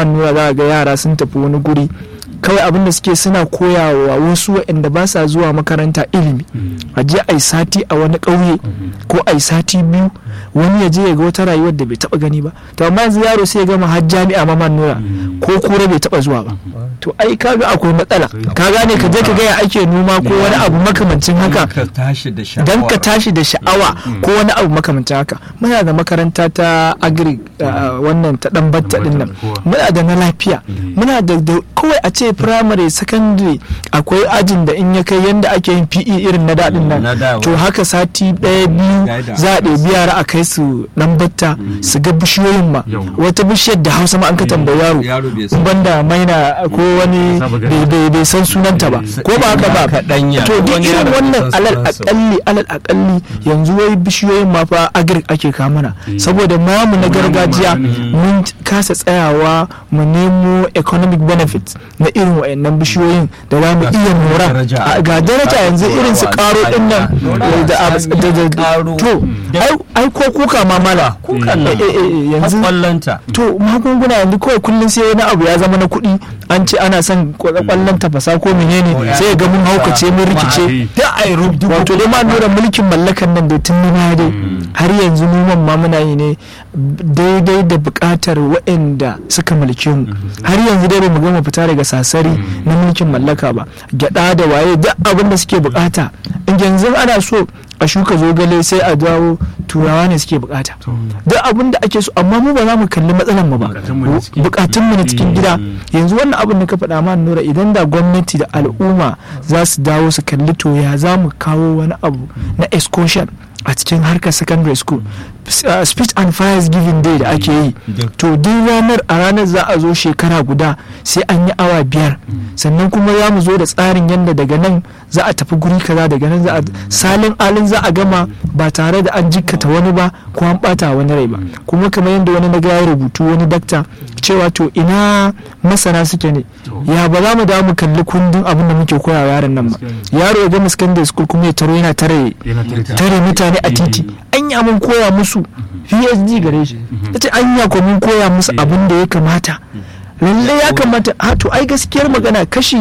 man nura za ga yara sun tafi wani guri kawai abin da suke suna koyawa wasu waɗanda ba sa zuwa makaranta ilimi a je a yi sati a wani ƙauye ko a yi sati biyu wani ya je ya ga wata rayuwar da bai taɓa gani ba to amma yanzu yaro sai ya gama har jami'a ma man nura ko kura bai taɓa zuwa ba to ai kaga akwai matsala ka gane ka je ka ga ya ake noma ko wani abu makamancin haka ka tashi da sha'awa dan ka tashi da sha'awa ko wani abu makamancin haka muna da makaranta ta agri uh, wannan ta dan batta din nan muna da na lafiya muna da da- kawai a ce primary secondary akwai ajin da in ya kai yanda ake yin PE irin na daɗin Na nan da to haka sati ɗaya biyu Gaida. za a ɗebi yara a kai su dan batta su ga bishiyoyin ma Yau. wata bishiyar da hausa ma an ka tambayi yaro yaro bai san banda maina ko wani Saba gani. bai- bai bai san sunanta ba ko ba haka ba Kaɗanya. to duk Wani irin yaro bai wannan san alal sunansa ba. akalli alal akalli yanzu wai bishiyoyin ma fa agric ake kamana saboda namu na gargajiya mun kasa tsayawa mu nemo economic benefits na irin wayannan bishiyoyin da za mu iya mora daraja. A- ga daraja yanzu irin su karo din nan da ab- da- da- Karo. to ai- ai ko kuka ma mala kukan nan. Eh, eh, eh, yanzu kwallonta to magunguna yanzu kawai kullum sai wani abu ya zama na kuɗi an ce ana son kwallon tafasa ko menene sai ya ga mun haukace mun rikice da ai rubdu wato dai ma nura mulkin mallakan nan da tun na dai har yanzu noman ma muna yi ne daidai da buƙatar waɗanda suka mulke mu har yanzu dai bamu gama fita daga sasari na mulkin mallaka ba gyaɗa da waye duk abin da suke buƙata in yanzu ana so a shuka zogale sai a dawo turawa ne suke buƙata duk abin da ake so amma mu ba za mu kalli matsalar mu ba Bukatunmu na cikin- bukatun mu na cikin gida yanzu wannan abin da ka faɗa ma nura idan da gwamnati da al'umma za su dawo su kalli to ya za mu kawo wani abu na excursion a cikin harkar secondary school S- uh, speech and fires giving day da ake yi to duk ranar a ranar za a zo shekara guda sai an yi awa biyar sannan kuma za mu zo da tsarin yadda daga nan za a tafi guri kaza daga nan za a salin alin za a gama ba tare da an jikkata wani ba ko an bata wani rai ba kuma kamar yadda wani na ga ya rubutu wani dakta cewa to ina masana suke ne ya ba za mu dawo mu kalli kundin abin da muke koya wa yaron nan ba yaro ya gama secondary school kuma ya taro yana tare yana tare ta tare mutane a titi anya mun koya musu phd gare shi yace anya ko mun koya musu abin da ya kamata lalle ya kamata ha to ai gaskiyar magana kashi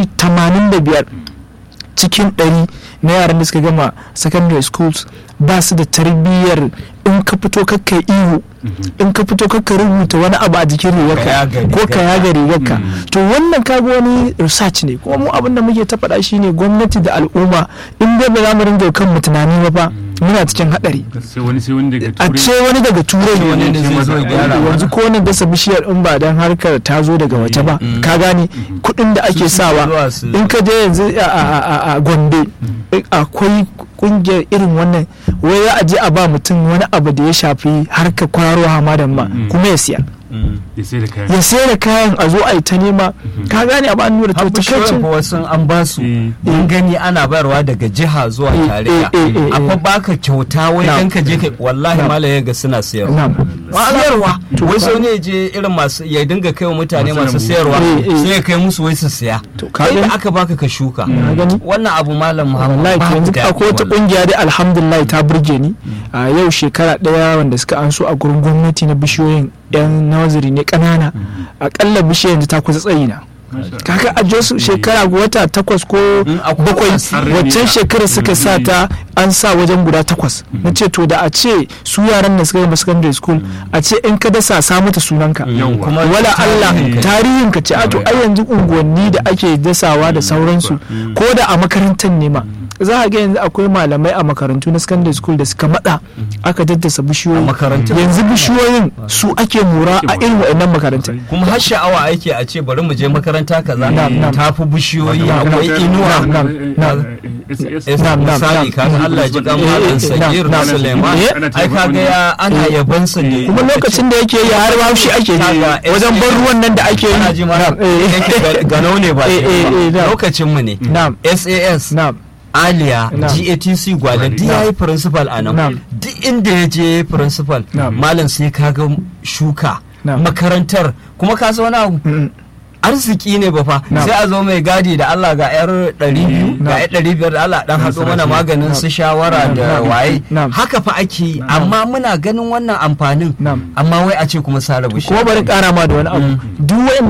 85 cikin 100 na yaran da suka gama secondary schools ba su da tarbiyyar in ka fito kakka ihu in ka fito kakka rubuta wani abu a jikin Ka rigarka yaga ko ka rigarka. yaga rigarka to wannan kaga wani research ne kuma mu abin da muke ta faɗa shine gwamnati da al'umma in dai ba za mu ringa kan mu tunani ba fa muna cikin hadari sai wani sai wani daga a turai ce wani daga turai wani ne zai zo ya gyara mana. yanzu ko wani dasa bishiyar in ba dan harkar ta zo daga waje ba ka gane kuɗin da ake Su suke zuwa sawa su- in ka je yanzu a- a a- a gombe akwai kungiyar irin wannan wai za a je a ba mutum wani abu da ya shafi harkar kwararo hamadan ma kuma ya siya ya sai da kayan ya sayar da kayan a zo a yi ta nema ka gane a ba nura to bishiyoyin takaicin fa wasu an ba su Eh. mun gani ana bayarwa daga jiha zuwa Eh, tarayya eh, eh, eh, a fa eh. baka kyauta wai Na'am. dan ka je ka wallahi malaye ga suna sayarwa na'am sayarwa to wai sai ne je irin masu ya dinga kai wa mutane Masu masu lambu. sayarwa Eh, eh. sai ya kai musu wai su siya To, ka kai da gani? aka baka ka shuka ka gani wannan abu malam Muhammad wallahi to ba yanzu daɗi akwai wata wallahi. kungiya dai alhamdulillah ta burge ni a yau shekara daya wanda suka an so a gurin gwamnati na bishiyoyin yan naziri ne kanana akalla bishiyar yanzu ta kusa tsayi na kaka a jos shekara wata takwas ko akwai bakwai asiri. waccan shekara suka sa ta an sa wajen guda takwas na ce to da a ce su yaran da suka gama secondary school a ce in ka dasa sa mata sunanka Yawwa. kuma wala Allah tarihin ka- tarihin ka ce a to ai yanzu unguwanni da ake dasawa da sauransu ko da a makarantar ne ma za a ga yanzu akwai malamai a makarantu na secondary school da suka matsa aka daddasa bishiyoyi A makarantun. yanzu bishiyoyin su ake mura a irin waɗannan makarantun kuma har sha'awa ake a ce bari mu je makaranta kaza Na'am, na'am. ta fi bishiyoyi Na'am, akwai na'am, inuwa na'am, na'am. Es- Na'am, na'am, misali na'am. kaga Allah ji kan Eh, malam eh, Sagir na'am, da na'am. Suleiman Eh, ai kaga ya ana yabansa ne kuma lokacin da yake yi har haushi ake Kaga yi wajen ban ruwan nan da ake yi ana ji mana Na'am, eh, yake ga- ganau ne ba Eh, shi eh, eh, ba. na'am. lokacin mu ne na'am SAS na'am Aliya Na'am. GATC Gwale duk Na'am. yayi principal a nan Na'am. duk inda ya je principal Na'am. malam sai kaga shuka Na'am. makarantar kuma ka san wani abu Mm, arziki ne ba fa Na'am. sai a zo mai gadi da Allah ga yar ɗari biyu ga Na'am. yar ɗari biyar da Allah dan haɗo mana maganin su shawara da Na'am. waye Na'am. haka fa ake yi amma muna ganin wannan amfanin Na'am. amma wai a ce kuma sare bishiya kuma bari kara ma da wani abu duk wa'in